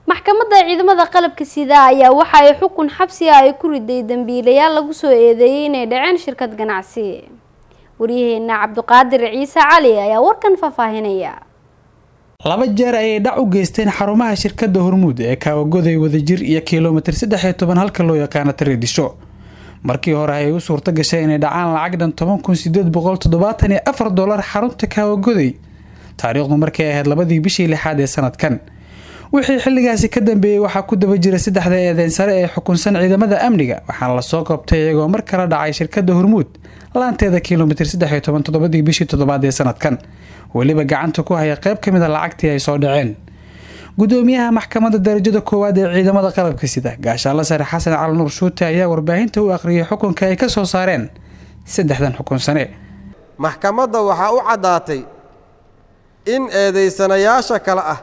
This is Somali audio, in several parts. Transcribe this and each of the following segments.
maxkamadda ciidamada qalabka sida ayaa waxa ay xukun xabsi ah ay ku riday dambiilayaal lagu soo eedeeyay inay dhaceen shirkad ganacsi waryaheena cabdiqaadir ciise cali ayaa warkan faahfaahinaya laba jeer ayay dhac u geysteen xarumaha shirkadda hormuud ee kaawagoday wadajir iyo kilomitir saddex iyo toban halka loo yaqaano tareedisho markii hore ayay u suurto gashay inay dhacaan lacag dhan toban kun sideed boqol toddobaatan iyo afar dollar xarunta kaawagoday taariikhdu markay ahayd labadii bishii lixaad ee sanadkan wixii xilligaasi ka dambeeyey waxaa ku daba jira saddexda eedeyn sare ee xukunsan ciidamada amniga waxaana lasoo qabtay iyagoo mar kala dhacay shirkadda hormuud laanteeda kilomitir saddex iyo toban toddobadii bishii toddobaad ee sanadkan weliba gacanta ku haya qayb ka mid a lacagtii ay soo dhaceen gudoomiyaha maxkamadda darajada koowaad ee ciidamada qalabka sida gaashaalla sare xasan cali nuur shuute ayaa warbaahinta u akhriyay xukunka ay ka soo saareen saddexdan xukunsane maxkamadda waxaa u caddaatay in eedaysanayaasha kale ah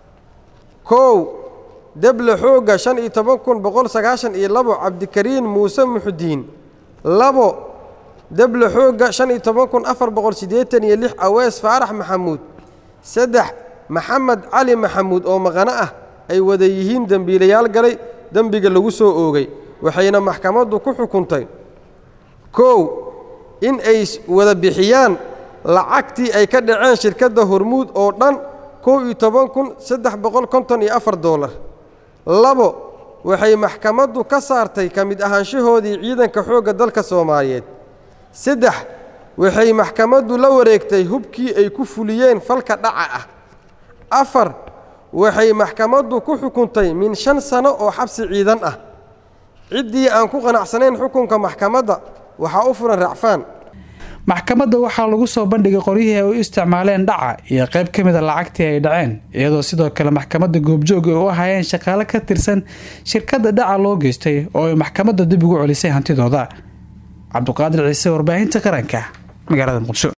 kow deble xoogga shan iyo toban kun boqol sagaashan iyo labo cabdikariin muuse muxudiin labo deble xoogga shan iyo toban kun afar boqol siddeetan iyo lix awees faarax maxamuud saddex maxamed cali maxamuud oo maqano ah ay wada yihiin dembiilayaal galay dembiga lagu soo oogay waxayna maxkamaddu ku xukuntay kow in ay wada bixiyaan lacagtii ay ka dhaceen shirkadda hormuud oo dhan kow iyo toban kun saddex boqol konton iyo afar doolar labo waxay maxkamaddu ka saartay ka mid ahaanshahoodii ciidanka xoogga dalka soomaaliyeed saddex waxay maxkamaddu la wareegtay hubkii ay ku fuliyeen falka dhaca ah afar waxay maxkamaddu ku xukuntay min shan sano oo xabsi ciidan ah ciddii aan ku qanacsanayn xukunka maxkamadda waxaa u furan racfaan maxkamadda waxaa lagu soo bandhigay qoryihii ay u isticmaaleen dhaca iyo qayb ka mida lacagtii ay dhaceen iyadoo sidoo kale maxkamadda goobjooga ay u ahaayeen shaqaale ka tirsan shirkadda dhaca loo geystay oo ay maxkamadda dib ugu celisay hantidooda cabduqaadir ciise warbaahinta qaranka magaalada muqdisho